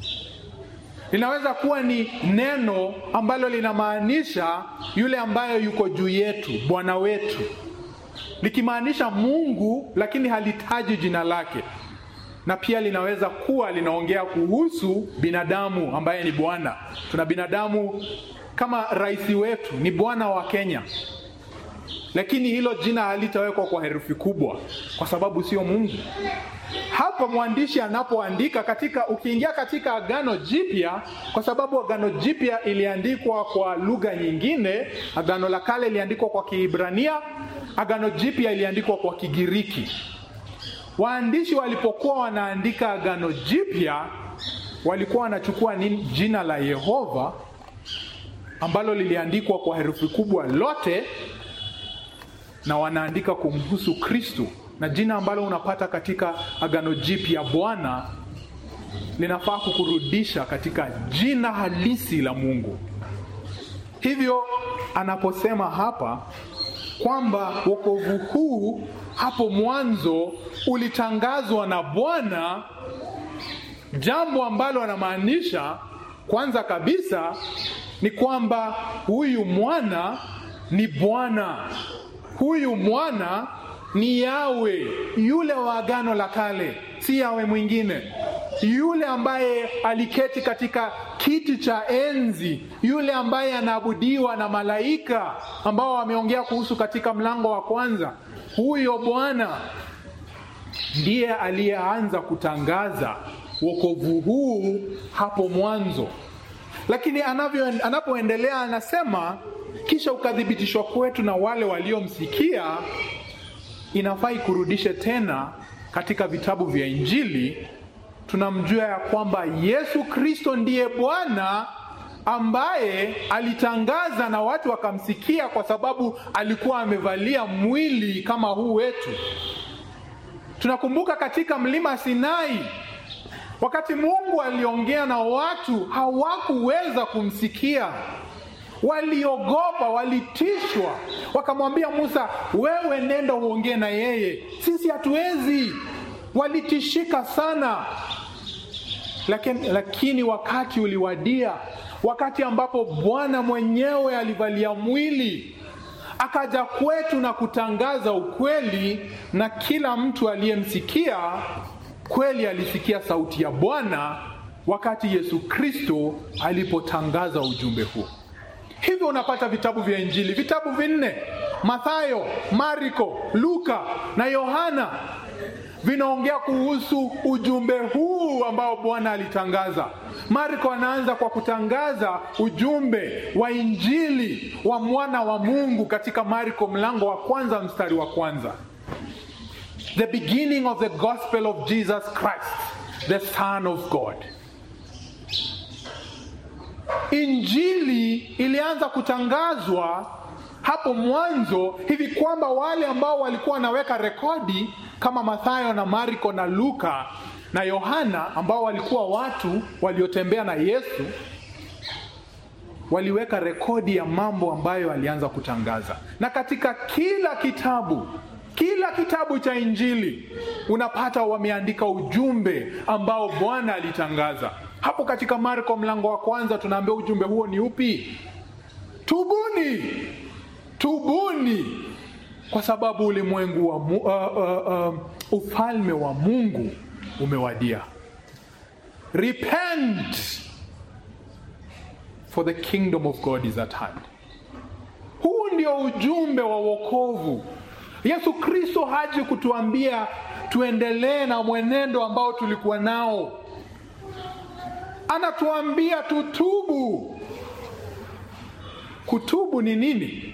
Linaweza kuwa ni neno ambalo linamaanisha yule ambaye yuko juu yetu, Bwana wetu, likimaanisha Mungu, lakini halitaji jina lake. Na pia linaweza kuwa linaongea kuhusu binadamu ambaye ni Bwana. Tuna binadamu kama rais wetu ni Bwana wa Kenya, lakini hilo jina halitawekwa kwa herufi kubwa kwa sababu sio Mungu. Hapa mwandishi anapoandika katika, ukiingia katika Agano Jipya, kwa sababu Agano Jipya iliandikwa kwa lugha nyingine. Agano la Kale iliandikwa kwa Kiebrania, Agano Jipya iliandikwa kwa Kigiriki. Waandishi walipokuwa wanaandika Agano Jipya walikuwa wanachukua nini? Jina la Yehova ambalo liliandikwa kwa herufi kubwa lote, na wanaandika kumhusu Kristo na jina ambalo unapata katika Agano Jipya Bwana linafaa kukurudisha katika jina halisi la Mungu. Hivyo anaposema hapa kwamba wokovu huu hapo mwanzo ulitangazwa na Bwana, jambo ambalo anamaanisha kwanza kabisa ni kwamba huyu mwana ni Bwana, huyu mwana ni Yawe, yule wa Agano la Kale, si Yawe mwingine, yule ambaye aliketi katika kiti cha enzi, yule ambaye anaabudiwa na malaika ambao wameongea kuhusu katika mlango wa kwanza. Huyo Bwana ndiye aliyeanza kutangaza wokovu huu hapo mwanzo, lakini anavyo anapoendelea anasema, kisha ukathibitishwa kwetu na wale waliomsikia inafaa ikurudishe tena katika vitabu vya Injili. Tunamjua ya kwamba Yesu Kristo ndiye Bwana ambaye alitangaza na watu wakamsikia, kwa sababu alikuwa amevalia mwili kama huu wetu. Tunakumbuka katika mlima Sinai, wakati Mungu aliongea na watu, hawakuweza kumsikia waliogopa, walitishwa, wakamwambia Musa, wewe nenda uongee na yeye, sisi hatuwezi. Walitishika sana, lakini, lakini wakati uliwadia, wakati ambapo Bwana mwenyewe alivalia mwili akaja kwetu na kutangaza ukweli, na kila mtu aliyemsikia kweli alisikia sauti ya Bwana wakati Yesu Kristo alipotangaza ujumbe huo. Hivyo unapata vitabu vya Injili, vitabu vinne: Mathayo, Marko, Luka na Yohana, vinaongea kuhusu ujumbe huu ambao Bwana alitangaza. Marko anaanza kwa kutangaza ujumbe wa Injili wa mwana wa Mungu katika Marko mlango wa kwanza mstari wa kwanza, the beginning of the gospel of Jesus Christ the son of God. Injili ilianza kutangazwa hapo mwanzo hivi kwamba wale ambao walikuwa wanaweka rekodi kama Mathayo na Marko na Luka na Yohana ambao walikuwa watu waliotembea na Yesu waliweka rekodi ya mambo ambayo alianza kutangaza. Na katika kila kitabu, kila kitabu cha Injili unapata wameandika ujumbe ambao Bwana alitangaza. Hapo katika Marko mlango wa kwanza tunaambia ujumbe huo ni upi? Tubuni, tubuni kwa sababu ulimwengu wa mu, uh, uh, uh, ufalme wa Mungu umewadia. Repent for the kingdom of God is at hand. Huu ndio ujumbe wa wokovu. Yesu Kristo haji kutuambia tuendelee na mwenendo ambao tulikuwa nao. anatuambia tutubu. Kutubu ni nini?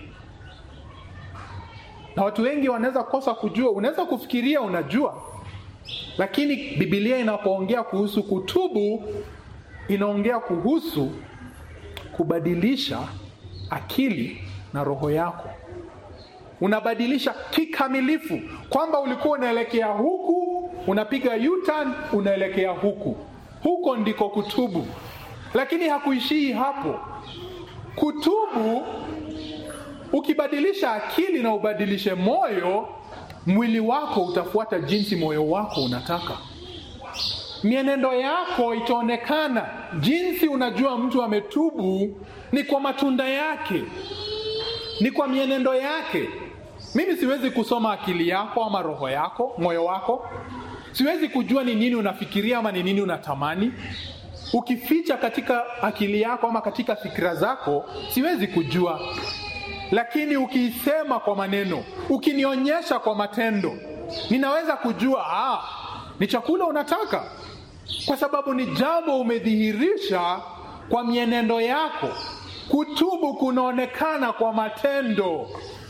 Na watu wengi wanaweza kosa kujua. Unaweza kufikiria unajua, lakini Biblia inapoongea kuhusu kutubu, inaongea kuhusu kubadilisha akili na roho yako. Unabadilisha kikamilifu, kwamba ulikuwa unaelekea huku, unapiga U-turn, unaelekea huku. Huko ndiko kutubu, lakini hakuishii hapo. Kutubu, ukibadilisha akili na ubadilishe moyo, mwili wako utafuata jinsi moyo wako unataka. Mienendo yako itaonekana. Jinsi unajua mtu ametubu ni kwa matunda yake, ni kwa mienendo yake. Mimi siwezi kusoma akili yako ama roho yako, moyo wako. Siwezi kujua ni nini unafikiria ama ni nini unatamani. Ukificha katika akili yako ama katika fikira zako, siwezi kujua. Lakini ukiisema kwa maneno, ukinionyesha kwa matendo, ninaweza kujua ah, ni chakula unataka, kwa sababu ni jambo umedhihirisha kwa mienendo yako. Kutubu kunaonekana kwa matendo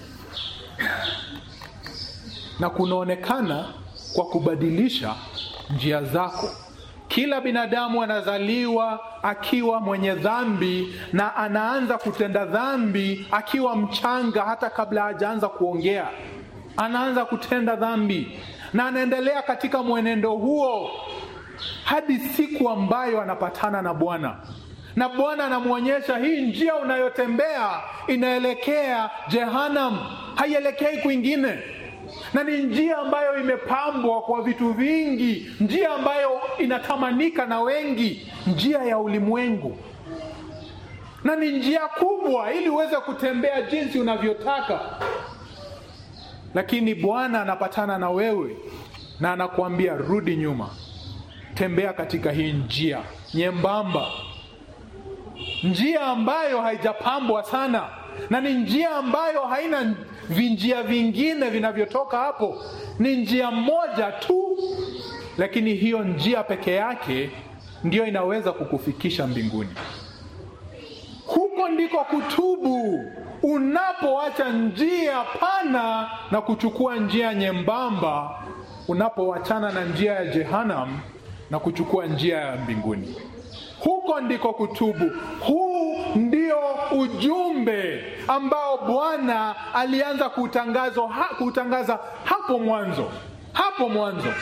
na kunaonekana kwa kubadilisha njia zako. Kila binadamu anazaliwa akiwa mwenye dhambi na anaanza kutenda dhambi akiwa mchanga, hata kabla hajaanza kuongea, anaanza kutenda dhambi na anaendelea katika mwenendo huo hadi siku ambayo anapatana na Bwana na Bwana anamwonyesha hii njia unayotembea inaelekea Jehanam, haielekei kwingine, na ni njia ambayo imepambwa kwa vitu vingi, njia ambayo inatamanika na wengi, njia ya ulimwengu, na ni njia kubwa ili uweze kutembea jinsi unavyotaka. Lakini Bwana anapatana na wewe na anakuambia rudi nyuma, tembea katika hii njia nyembamba njia ambayo haijapambwa sana na ni njia ambayo haina vinjia vingine vinavyotoka hapo. Ni njia moja tu, lakini hiyo njia peke yake ndiyo inaweza kukufikisha mbinguni. Huko ndiko kutubu, unapoacha njia pana na kuchukua njia nyembamba, unapoachana na njia ya Jehanam na kuchukua njia ya mbinguni. Huko ndiko kutubu. Huu ndio ujumbe ambao Bwana alianza kutangaza, ha, kutangaza hapo mwanzo, hapo mwanzo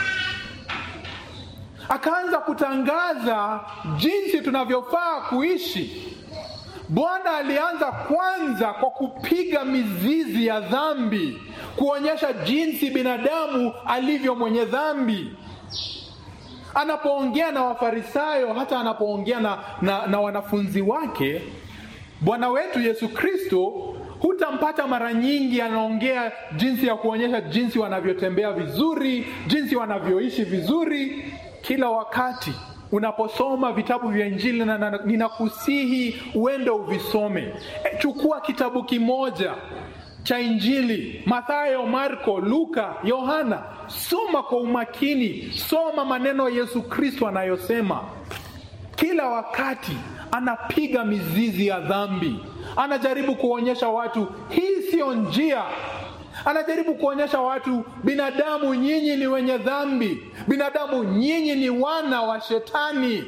akaanza kutangaza jinsi tunavyofaa kuishi. Bwana alianza kwanza kwa kupiga mizizi ya dhambi, kuonyesha jinsi binadamu alivyo mwenye dhambi anapoongea na Wafarisayo, hata anapoongea na, na, na wanafunzi wake, Bwana wetu Yesu Kristo hutampata mara nyingi anaongea jinsi ya kuonyesha jinsi wanavyotembea vizuri, jinsi wanavyoishi vizuri. Kila wakati unaposoma vitabu vya Injili, na ninakusihi uende uvisome. E, chukua kitabu kimoja cha Injili, Mathayo, Marko, Luka, Yohana. Soma kwa umakini, soma maneno ya Yesu Kristo anayosema. Kila wakati anapiga mizizi ya dhambi, anajaribu kuonyesha watu hii siyo njia. Anajaribu kuonyesha watu, binadamu nyinyi ni wenye dhambi, binadamu nyinyi ni wana wa Shetani.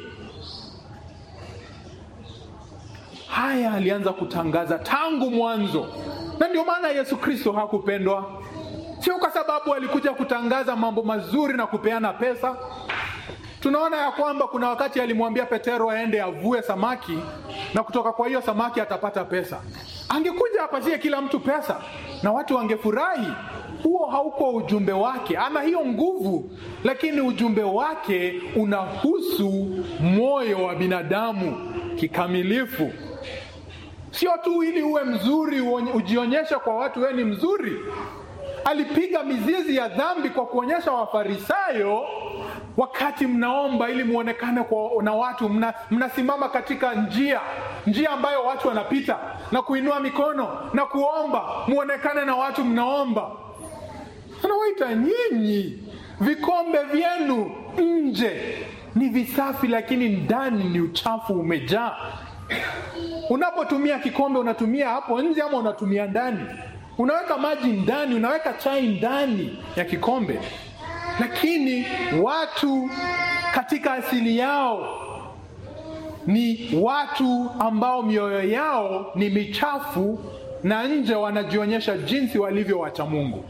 Haya alianza kutangaza tangu mwanzo, na ndio maana Yesu Kristo hakupendwa, sio kwa sababu alikuja kutangaza mambo mazuri na kupeana pesa. Tunaona ya kwamba kuna wakati alimwambia Petero aende avue samaki na kutoka kwa hiyo samaki atapata pesa. Angekuja apatie kila mtu pesa na watu wangefurahi. Huo hauko ujumbe wake. Ana hiyo nguvu, lakini ujumbe wake unahusu moyo wa binadamu kikamilifu, sio tu ili uwe mzuri ujionyeshe kwa watu wewe ni mzuri. Alipiga mizizi ya dhambi kwa kuonyesha Wafarisayo wakati mnaomba ili muonekane kwa na watu, mna, mnasimama katika njia njia ambayo watu wanapita na kuinua mikono na kuomba muonekane na watu mnaomba. Anawaita nyinyi vikombe vyenu nje, ni visafi, lakini ndani ni uchafu umejaa. Unapotumia kikombe, unatumia hapo nje ama unatumia ndani? Unaweka maji ndani, unaweka chai ndani ya kikombe, lakini watu katika asili yao ni watu ambao mioyo yao ni michafu na nje wanajionyesha jinsi walivyo wacha Mungu.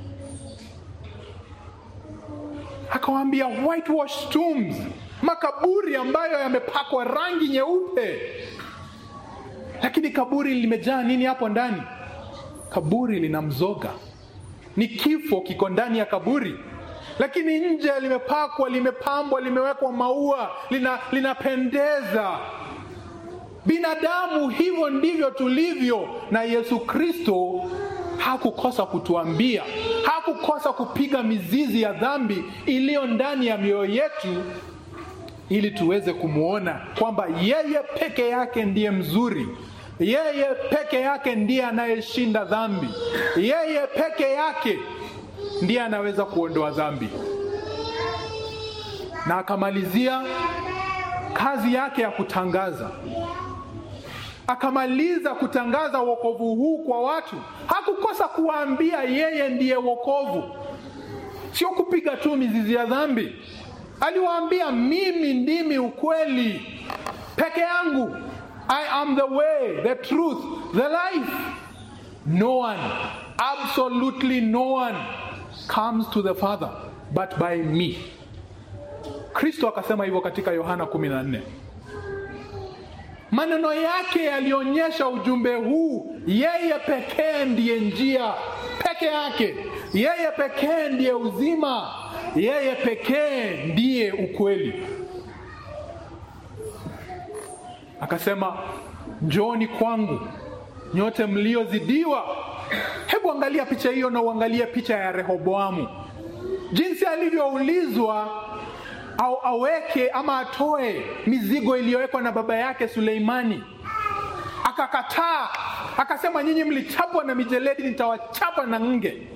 Akawaambia whitewash tombs, makaburi ambayo yamepakwa rangi nyeupe, lakini kaburi limejaa nini hapo ndani? Kaburi lina mzoga, ni kifo kiko ndani ya kaburi, lakini nje limepakwa, limepambwa, limewekwa maua, lina linapendeza. Binadamu hivyo ndivyo tulivyo, na Yesu Kristo hakukosa kutuambia, hakukosa kupiga mizizi ya dhambi iliyo ndani ya mioyo yetu, ili tuweze kumwona kwamba yeye peke yake ndiye mzuri, yeye peke yake ndiye anayeshinda dhambi, yeye peke yake ndiye anaweza kuondoa dhambi. Na akamalizia kazi yake ya kutangaza akamaliza kutangaza wokovu huu kwa watu. Hakukosa kuwaambia yeye ndiye wokovu, sio kupiga tu mizizi ya dhambi. Aliwaambia mimi ndimi ukweli peke yangu, I am the way, the truth, the life. No one, absolutely no one comes to the Father but by me. Kristo akasema hivyo katika Yohana 14. Maneno yake yalionyesha ujumbe huu, yeye pekee ndiye njia peke yake, yeye pekee ndiye uzima, yeye pekee ndiye ukweli. Akasema, njooni kwangu nyote mliozidiwa. Hebu angalia picha hiyo na uangalie picha ya Rehoboamu, jinsi alivyoulizwa au aweke ama atoe mizigo iliyowekwa na baba yake Suleimani, akakataa, akasema, nyinyi mlichapwa na mijeledi, nitawachapa na nge.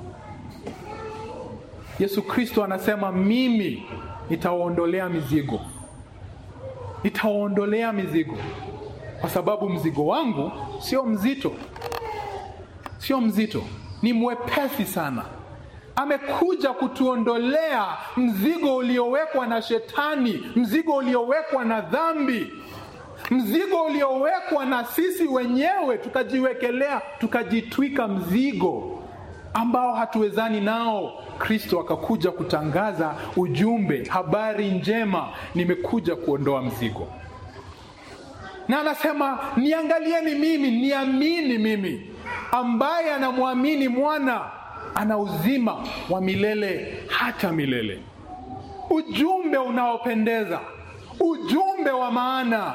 Yesu Kristo anasema, mimi nitawaondolea mizigo, nitawaondolea mizigo, kwa sababu mzigo wangu sio mzito, sio mzito, ni mwepesi sana amekuja kutuondolea mzigo uliowekwa na Shetani, mzigo uliowekwa na dhambi, mzigo uliowekwa na sisi wenyewe, tukajiwekelea, tukajitwika mzigo ambao hatuwezani nao. Kristo akakuja kutangaza ujumbe, habari njema, nimekuja kuondoa mzigo. Na anasema niangalieni mimi, niamini mimi, ambaye anamwamini mwana ana uzima wa milele hata milele. Ujumbe unaopendeza, ujumbe wa maana.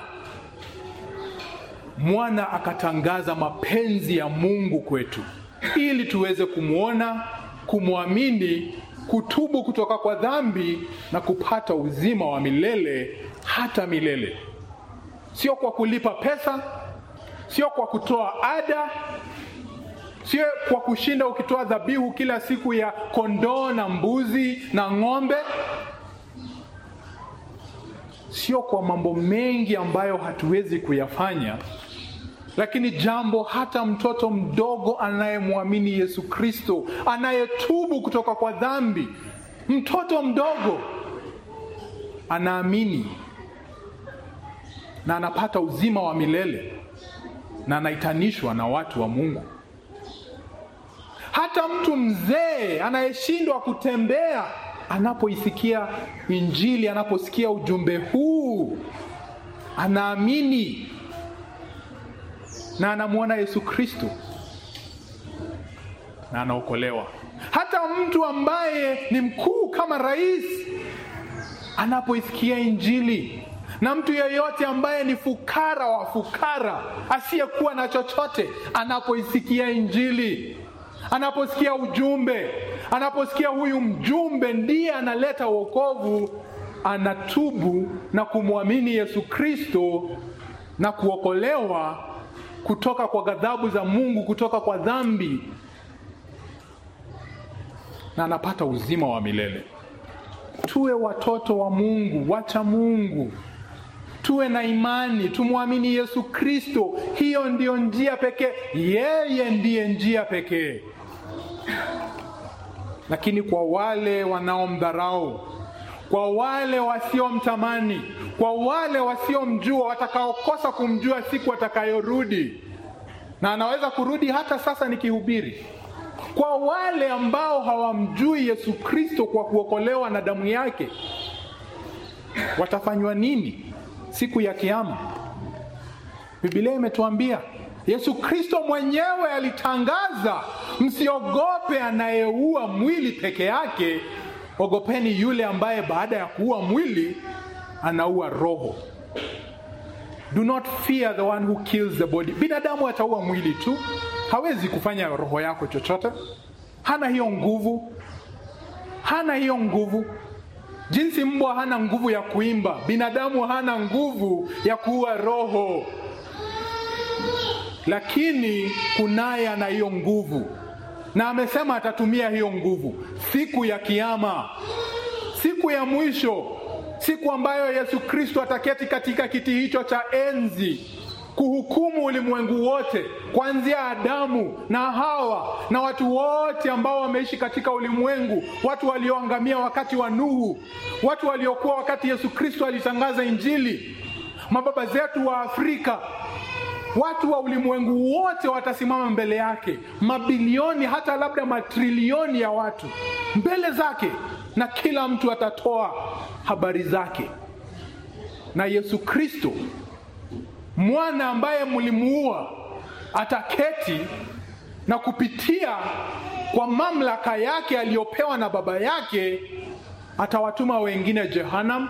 Mwana akatangaza mapenzi ya Mungu kwetu ili tuweze kumwona, kumwamini, kutubu kutoka kwa dhambi na kupata uzima wa milele hata milele, sio kwa kulipa pesa, sio kwa kutoa ada sio kwa kushinda ukitoa dhabihu kila siku ya kondoo na mbuzi na ng'ombe, sio kwa mambo mengi ambayo hatuwezi kuyafanya, lakini jambo hata mtoto mdogo anayemwamini Yesu Kristo, anayetubu kutoka kwa dhambi, mtoto mdogo anaamini na anapata uzima wa milele na anaitanishwa na watu wa Mungu. Hata mtu mzee anayeshindwa kutembea anapoisikia Injili, anaposikia ujumbe huu, anaamini na anamwona Yesu Kristo na anaokolewa. Hata mtu ambaye ni mkuu kama rais anapoisikia Injili, na mtu yeyote ambaye ni fukara wa fukara asiyekuwa na chochote anapoisikia Injili anaposikia ujumbe, anaposikia huyu mjumbe ndiye analeta wokovu, anatubu na kumwamini Yesu Kristo na kuokolewa kutoka kwa ghadhabu za Mungu, kutoka kwa dhambi, na anapata uzima wa milele. tuwe watoto wa Mungu, wacha Mungu, tuwe na imani, tumwamini Yesu Kristo. Hiyo ndiyo njia pekee, yeye ndiye njia pekee. Lakini kwa wale wanaomdharau, kwa wale wasiomtamani, kwa wale wasiomjua, watakaokosa kumjua siku atakayorudi, na anaweza kurudi hata sasa nikihubiri kwa wale ambao hawamjui Yesu Kristo kwa kuokolewa na damu yake, watafanywa nini siku ya Kiama? Biblia imetuambia Yesu Kristo mwenyewe alitangaza, msiogope anayeua mwili peke yake, ogopeni yule ambaye baada ya kuua mwili anaua roho. Do not fear the one who kills the body. Binadamu ataua mwili tu, hawezi kufanya roho yako chochote. Hana hiyo nguvu, hana hiyo nguvu. Jinsi mbwa hana nguvu ya kuimba, binadamu hana nguvu ya kuua roho, lakini kunaye ana hiyo nguvu, na amesema atatumia hiyo nguvu siku ya Kiama, siku ya mwisho, siku ambayo Yesu Kristo ataketi katika kiti hicho cha enzi kuhukumu ulimwengu wote kuanzia Adamu na Hawa na watu wote ambao wameishi katika ulimwengu, watu walioangamia wakati wa Nuhu, watu waliokuwa wakati Yesu Kristo alitangaza Injili, mababa zetu wa Afrika, watu wa ulimwengu wote watasimama mbele yake, mabilioni hata labda matrilioni ya watu mbele zake, na kila mtu atatoa habari zake, na Yesu Kristo mwana ambaye mlimuua ataketi na kupitia kwa mamlaka yake aliyopewa na baba yake atawatuma wengine Jehanam,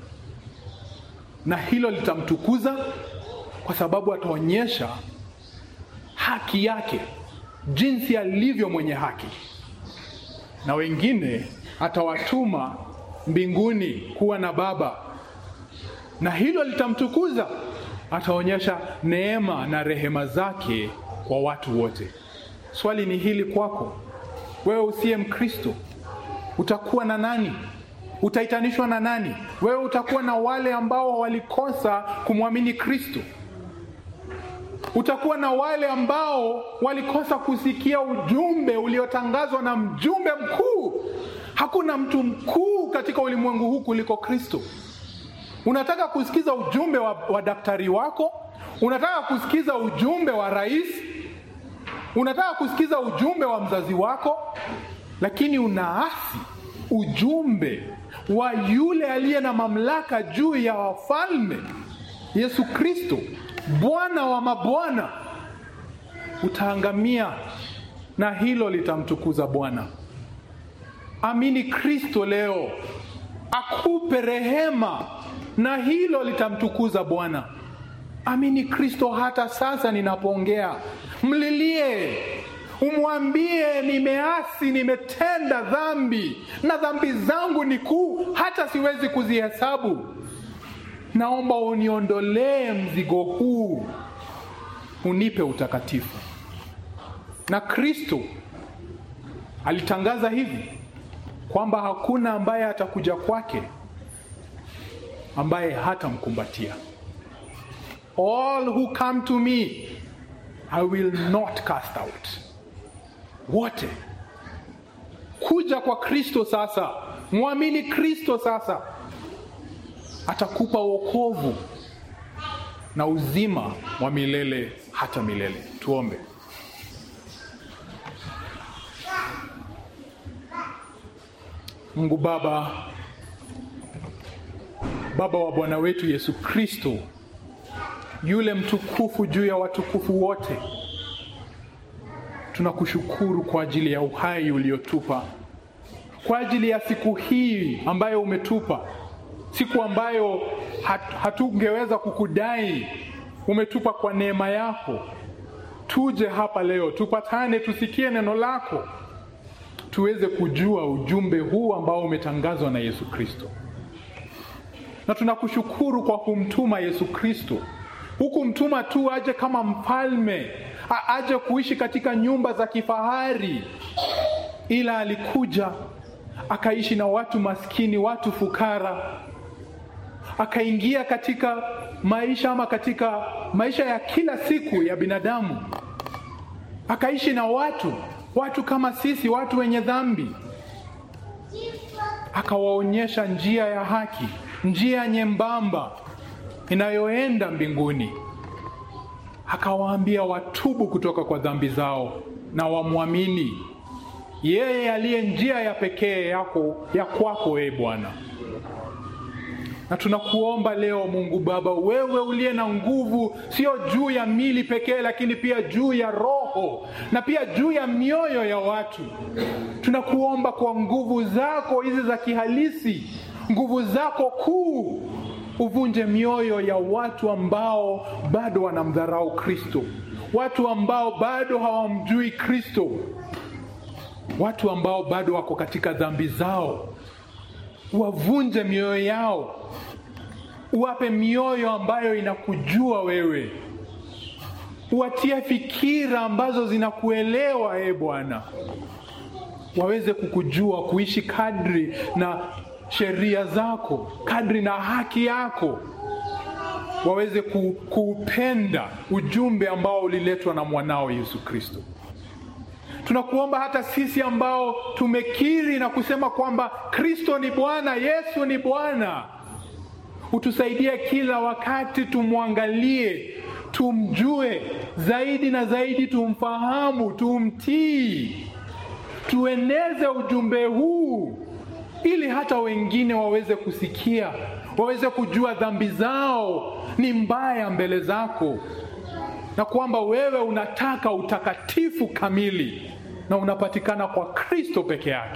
na hilo litamtukuza kwa sababu ataonyesha haki yake, jinsi alivyo mwenye haki, na wengine atawatuma mbinguni kuwa na baba, na hilo litamtukuza ataonyesha neema na rehema zake kwa watu wote. Swali ni hili kwako wewe usiye Mkristo, utakuwa na nani? Utaitanishwa na nani? Wewe utakuwa na wale ambao walikosa kumwamini Kristo, utakuwa na wale ambao walikosa kusikia ujumbe uliotangazwa na mjumbe mkuu. Hakuna mtu mkuu katika ulimwengu huu kuliko Kristo. Unataka kusikiza ujumbe wa, wa daktari wako? Unataka kusikiza ujumbe wa rais? Unataka kusikiza ujumbe wa mzazi wako, lakini unaasi ujumbe wa yule aliye na mamlaka juu ya wafalme, Yesu Kristo, Bwana wa mabwana, utaangamia, na hilo litamtukuza Bwana. Amini Kristo leo akupe rehema na hilo litamtukuza Bwana. Amini Kristo hata sasa ninapoongea, mlilie, umwambie, nimeasi, nimetenda dhambi na dhambi zangu ni kuu, hata siwezi kuzihesabu. Naomba uniondolee mzigo huu, unipe utakatifu. Na Kristo alitangaza hivi kwamba hakuna ambaye atakuja kwake ambaye hatamkumbatia. All who come to me I will not cast out. Wote kuja kwa Kristo sasa, mwamini Kristo sasa, atakupa wokovu na uzima wa milele hata milele. Tuombe. Mungu Baba, Baba wa Bwana wetu Yesu Kristo, yule mtukufu juu ya watukufu wote, tunakushukuru kwa ajili ya uhai uliotupa, kwa ajili ya siku hii ambayo umetupa, siku ambayo hat, hatungeweza kukudai, umetupa kwa neema yako. Tuje hapa leo, tupatane, tusikie neno lako, tuweze kujua ujumbe huu ambao umetangazwa na Yesu Kristo na tunakushukuru kwa kumtuma Yesu Kristo. Hukumtuma tu aje kama mfalme, aje kuishi katika nyumba za kifahari, ila alikuja akaishi na watu maskini, watu fukara, akaingia katika maisha ama katika maisha ya kila siku ya binadamu, akaishi na watu watu kama sisi, watu wenye dhambi, akawaonyesha njia ya haki, njia nyembamba inayoenda mbinguni, akawaambia watubu kutoka kwa dhambi zao na wamwamini yeye aliye njia ya pekee yako ya kwako, e Bwana. Na tunakuomba leo Mungu Baba, wewe uliye na nguvu, sio juu ya mili pekee, lakini pia juu ya roho na pia juu ya mioyo ya watu. Tunakuomba kwa nguvu zako hizi za kihalisi, nguvu zako kuu, uvunje mioyo ya watu ambao bado wanamdharau Kristo, watu ambao bado hawamjui Kristo, watu ambao bado wako katika dhambi zao wavunje mioyo yao, uwape mioyo ambayo inakujua wewe, uwatie fikira ambazo zinakuelewa e Bwana, waweze kukujua, kuishi kadri na sheria zako, kadri na haki yako, waweze ku, kuupenda ujumbe ambao uliletwa na mwanao Yesu Kristo. Tunakuomba hata sisi ambao tumekiri na kusema kwamba Kristo ni Bwana, Yesu ni Bwana, utusaidie kila wakati tumwangalie, tumjue zaidi na zaidi, tumfahamu, tumtii, tueneze ujumbe huu ili hata wengine waweze kusikia, waweze kujua dhambi zao ni mbaya mbele zako na kwamba wewe unataka utakatifu kamili na unapatikana kwa Kristo peke yake.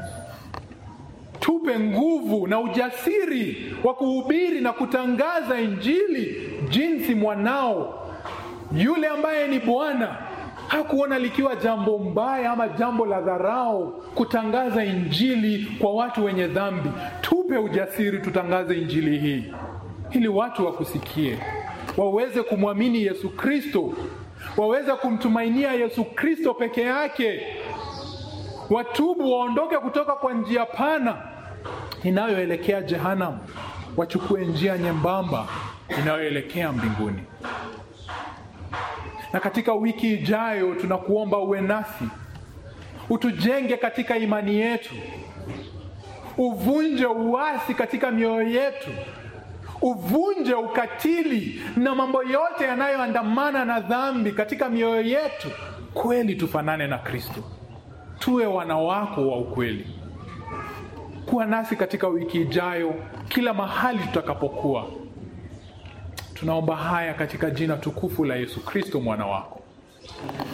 Tupe nguvu na ujasiri wa kuhubiri na kutangaza Injili jinsi mwanao yule ambaye ni Bwana hakuona likiwa jambo mbaya ama jambo la dharau kutangaza Injili kwa watu wenye dhambi. Tupe ujasiri tutangaze Injili hii ili watu wakusikie waweze kumwamini Yesu Kristo, waweze kumtumainia Yesu Kristo peke yake, watubu, waondoke kutoka kwa njia pana inayoelekea jehanamu, wachukue njia nyembamba inayoelekea mbinguni. Na katika wiki ijayo, tunakuomba uwe nasi, utujenge katika imani yetu, uvunje uasi katika mioyo yetu uvunje ukatili na mambo yote yanayoandamana na dhambi katika mioyo yetu, kweli tufanane na Kristo, tuwe wana wako wa ukweli. Kuwa nasi katika wiki ijayo, kila mahali tutakapokuwa. Tunaomba haya katika jina tukufu la Yesu Kristo mwana wako.